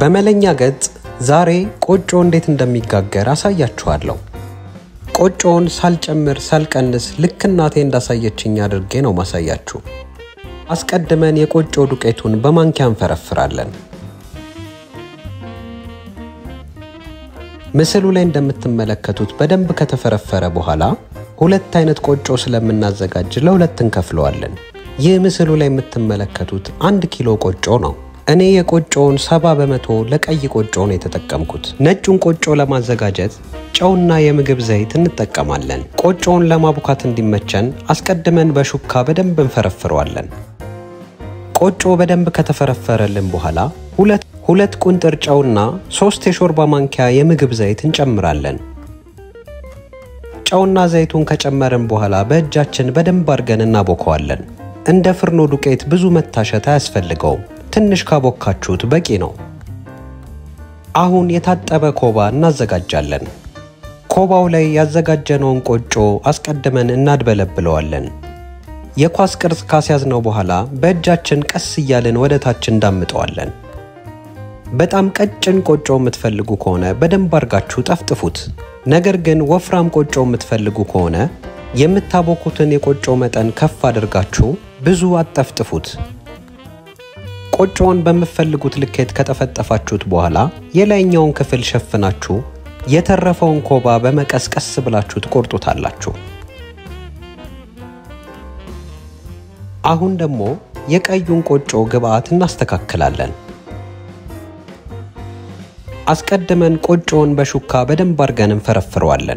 በመለኛ ገጽ ዛሬ ቆጮ እንዴት እንደሚጋገር አሳያችኋለሁ። ቆጮውን ሳልጨምር ሳልቀንስ ልክ እናቴ እንዳሳየችኝ አድርጌ ነው ማሳያችሁ። አስቀድመን የቆጮ ዱቄቱን በማንኪያ እንፈረፍራለን። ምስሉ ላይ እንደምትመለከቱት በደንብ ከተፈረፈረ በኋላ ሁለት አይነት ቆጮ ስለምናዘጋጅ ለሁለት እንከፍለዋለን። ይህ ምስሉ ላይ የምትመለከቱት አንድ ኪሎ ቆጮ ነው። እኔ የቆጮውን ሰባ በመቶ ለቀይ ቆጮ ነው የተጠቀምኩት። ነጩን ቆጮ ለማዘጋጀት ጨውና የምግብ ዘይት እንጠቀማለን። ቆጮውን ለማቡካት እንዲመቸን አስቀድመን በሹካ በደንብ እንፈረፍረዋለን። ቆጮ በደንብ ከተፈረፈረልን በኋላ ሁለት ሁለት ቁንጥር ጨውና ሶስት የሾርባ ማንኪያ የምግብ ዘይት እንጨምራለን። ጨውና ዘይቱን ከጨመርን በኋላ በእጃችን በደንብ አድርገን እናቦከዋለን። እንደ ፍርኖ ዱቄት ብዙ መታሸት አያስፈልገውም። ትንሽ ካቦካችሁት በቂ ነው። አሁን የታጠበ ኮባ እናዘጋጃለን። ኮባው ላይ ያዘጋጀነውን ቆጮ አስቀድመን እናድበለብለዋለን። የኳስ ቅርጽ ካስያዝነው በኋላ በእጃችን ቀስ እያልን ወደ ታች እንዳምጠዋለን። በጣም ቀጭን ቆጮ የምትፈልጉ ከሆነ በደንብ አድርጋችሁ ጠፍጥፉት። ነገር ግን ወፍራም ቆጮ የምትፈልጉ ከሆነ የምታቦኩትን የቆጮ መጠን ከፍ አድርጋችሁ ብዙ አጠፍጥፉት። ቆጮውን በምትፈልጉት ልኬት ከጠፈጠፋችሁት በኋላ የላይኛውን ክፍል ሸፍናችሁ የተረፈውን ኮባ በመቀስ ቀስ ብላችሁ ትቆርጡታላችሁ። አሁን ደግሞ የቀዩን ቆጮ ግብአት እናስተካክላለን። አስቀድመን ቆጮውን በሹካ በደንብ አድርገን እንፈረፍረዋለን።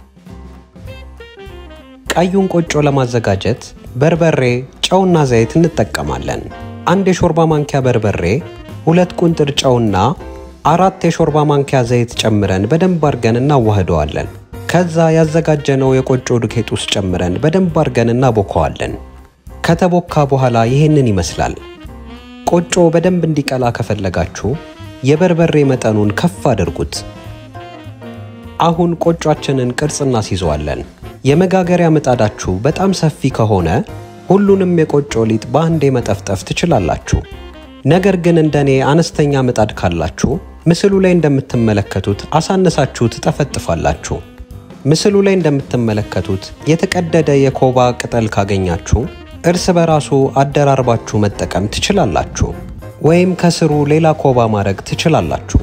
ቀዩን ቆጮ ለማዘጋጀት በርበሬ፣ ጨውና ዘይት እንጠቀማለን። አንድ የሾርባ ማንኪያ በርበሬ፣ ሁለት ቁንጥር ጨውና አራት የሾርባ ማንኪያ ዘይት ጨምረን በደንብ አድርገን እናዋህደዋለን። ከዛ ያዘጋጀነው የቆጮ ዱቄት ውስጥ ጨምረን በደንብ አድርገን እናቦከዋለን። ከተቦካ በኋላ ይሄንን ይመስላል። ቆጮ በደንብ እንዲቀላ ከፈለጋችሁ የበርበሬ መጠኑን ከፍ አድርጉት። አሁን ቆጯችንን ቅርጽ እናስይዘዋለን። የመጋገሪያ ምጣዳችሁ በጣም ሰፊ ከሆነ ሁሉንም የቆጮ ሊጥ በአንዴ መጠፍጠፍ ትችላላችሁ። ነገር ግን እንደኔ አነስተኛ ምጣድ ካላችሁ ምስሉ ላይ እንደምትመለከቱት አሳነሳችሁ ትጠፈጥፋላችሁ። ምስሉ ላይ እንደምትመለከቱት የተቀደደ የኮባ ቅጠል ካገኛችሁ እርስ በራሱ አደራርባችሁ መጠቀም ትችላላችሁ። ወይም ከስሩ ሌላ ኮባ ማድረግ ትችላላችሁ።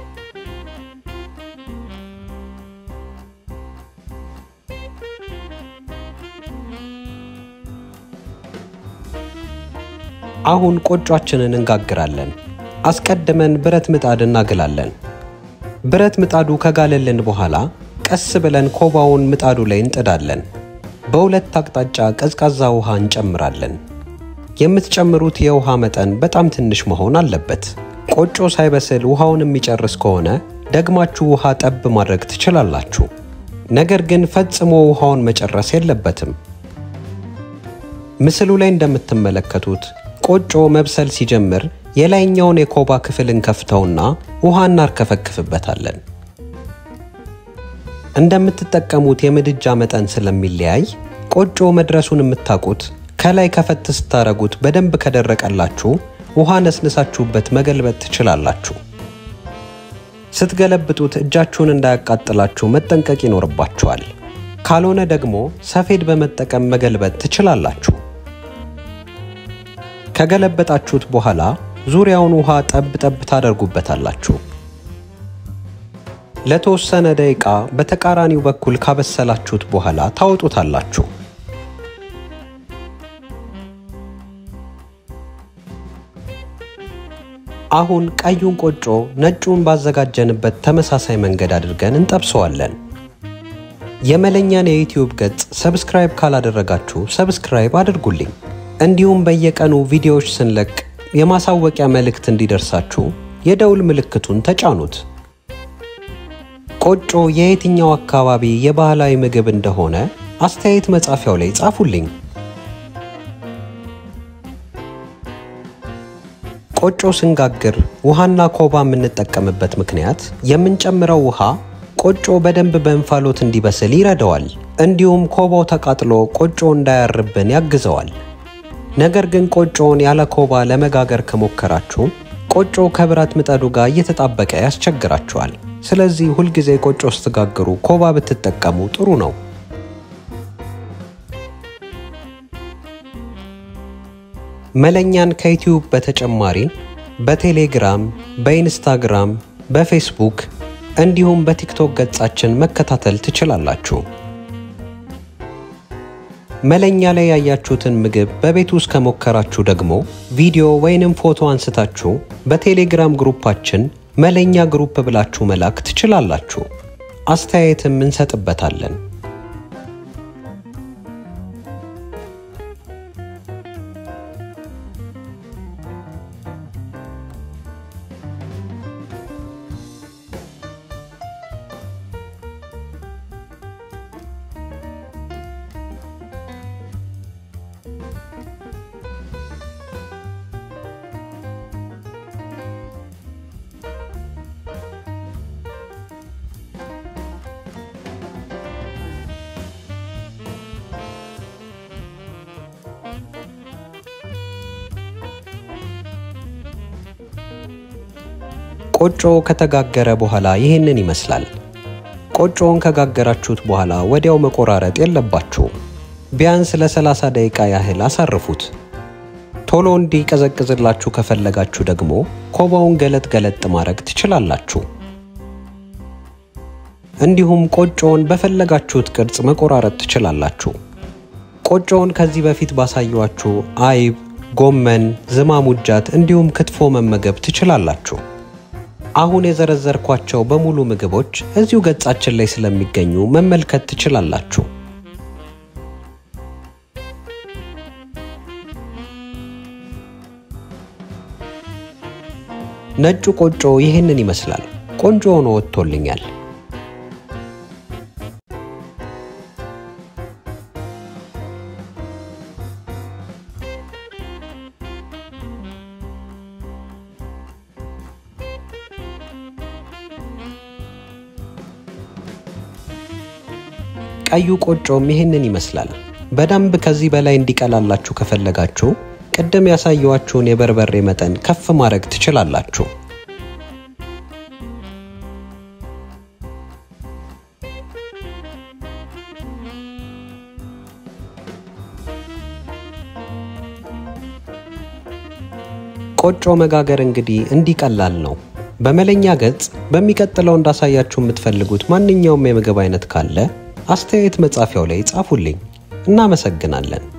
አሁን ቆጯችንን እንጋግራለን። አስቀድመን ብረት ምጣድ እናግላለን። ብረት ምጣዱ ከጋለልን በኋላ ቀስ ብለን ኮባውን ምጣዱ ላይ እንጥዳለን። በሁለት አቅጣጫ ቀዝቃዛ ውሃ እንጨምራለን። የምትጨምሩት የውሃ መጠን በጣም ትንሽ መሆን አለበት። ቆጮ ሳይበስል ውሃውን የሚጨርስ ከሆነ ደግማችሁ ውሃ ጠብ ማድረግ ትችላላችሁ። ነገር ግን ፈጽሞ ውሃውን መጨረስ የለበትም። ምስሉ ላይ እንደምትመለከቱት ቆጮ መብሰል ሲጀምር የላይኛውን የኮባ ክፍል እንከፍተውና ውሃ እናርከፈክፍበታለን። እንደምትጠቀሙት የምድጃ መጠን ስለሚለያይ ቆጮ መድረሱን የምታውቁት ከላይ ከፈት ስታረጉት በደንብ ከደረቀላችሁ ውሃ ነስንሳችሁበት መገልበጥ ትችላላችሁ። ስትገለብጡት እጃችሁን እንዳያቃጥላችሁ መጠንቀቅ ይኖርባችኋል። ካልሆነ ደግሞ ሰፌድ በመጠቀም መገልበጥ ትችላላችሁ። ከገለበጣችሁት በኋላ ዙሪያውን ውሃ ጠብ ጠብ ታደርጉበታላችሁ። ለተወሰነ ደቂቃ በተቃራኒው በኩል ካበሰላችሁት በኋላ ታወጡታላችሁ። አሁን ቀዩን ቆጮ ነጩን ባዘጋጀንበት ተመሳሳይ መንገድ አድርገን እንጠብሰዋለን። የመለኛን የዩትዩብ ገጽ ሰብስክራይብ ካላደረጋችሁ ሰብስክራይብ አድርጉልኝ። እንዲሁም በየቀኑ ቪዲዮዎች ስንለቅ የማሳወቂያ መልእክት እንዲደርሳችሁ የደውል ምልክቱን ተጫኑት። ቆጮ የየትኛው አካባቢ የባህላዊ ምግብ እንደሆነ አስተያየት መጻፊያው ላይ ጻፉልኝ። ቆጮ ስንጋግር ውሃና ኮባ የምንጠቀምበት ምክንያት የምንጨምረው ውሃ ቆጮ በደንብ በእንፋሎት እንዲበስል ይረዳዋል። እንዲሁም ኮባው ተቃጥሎ ቆጮ እንዳያርብን ያግዘዋል። ነገር ግን ቆጮውን ያለ ኮባ ለመጋገር ከሞከራችሁ ቆጮ ከብረት ምጣዱ ጋር እየተጣበቀ ያስቸግራችኋል። ስለዚህ ሁልጊዜ ቆጮ ስትጋግሩ ኮባ ብትጠቀሙ ጥሩ ነው። መለኛን ከዩቲዩብ በተጨማሪ በቴሌግራም፣ በኢንስታግራም፣ በፌስቡክ እንዲሁም በቲክቶክ ገጻችን መከታተል ትችላላችሁ። መለኛ ላይ ያያችሁትን ምግብ በቤት ውስጥ ከሞከራችሁ ደግሞ ቪዲዮ ወይንም ፎቶ አንስታችሁ በቴሌግራም ግሩፓችን መለኛ ግሩፕ ብላችሁ መላክ ትችላላችሁ። አስተያየትም እንሰጥበታለን። ቆጮ ከተጋገረ በኋላ ይህንን ይመስላል። ቆጮውን ከጋገራችሁት በኋላ ወዲያው መቆራረጥ የለባችሁም። ቢያንስ ለ30 ደቂቃ ያህል አሳርፉት። ቶሎ እንዲቀዘቅዝላችሁ ከፈለጋችሁ ደግሞ ኮባውን ገለጥ ገለጥ ማድረግ ትችላላችሁ። እንዲሁም ቆጮውን በፈለጋችሁት ቅርጽ መቆራረጥ ትችላላችሁ። ቆጮውን ከዚህ በፊት ባሳየኋችሁ አይብ፣ ጎመን፣ ዝማሙጃት እንዲሁም ክትፎ መመገብ ትችላላችሁ። አሁን የዘረዘርኳቸው በሙሉ ምግቦች እዚሁ ገጻችን ላይ ስለሚገኙ መመልከት ትችላላችሁ። ነጩ ቆጮ ይህንን ይመስላል። ቆንጆ ሆኖ ወጥቶልኛል። ቀዩ ቆጮም ይህንን ይመስላል። በደንብ ከዚህ በላይ እንዲቀላላችሁ ከፈለጋችሁ ቅድም ያሳየዋችሁን የበርበሬ መጠን ከፍ ማድረግ ትችላላችሁ። ቆጮ መጋገር እንግዲህ እንዲቀላል ነው። በመለኛ ገጽ በሚቀጥለው እንዳሳያችሁ የምትፈልጉት ማንኛውም የምግብ አይነት ካለ አስተያየት መጻፊያው ላይ ጻፉልኝ። እናመሰግናለን።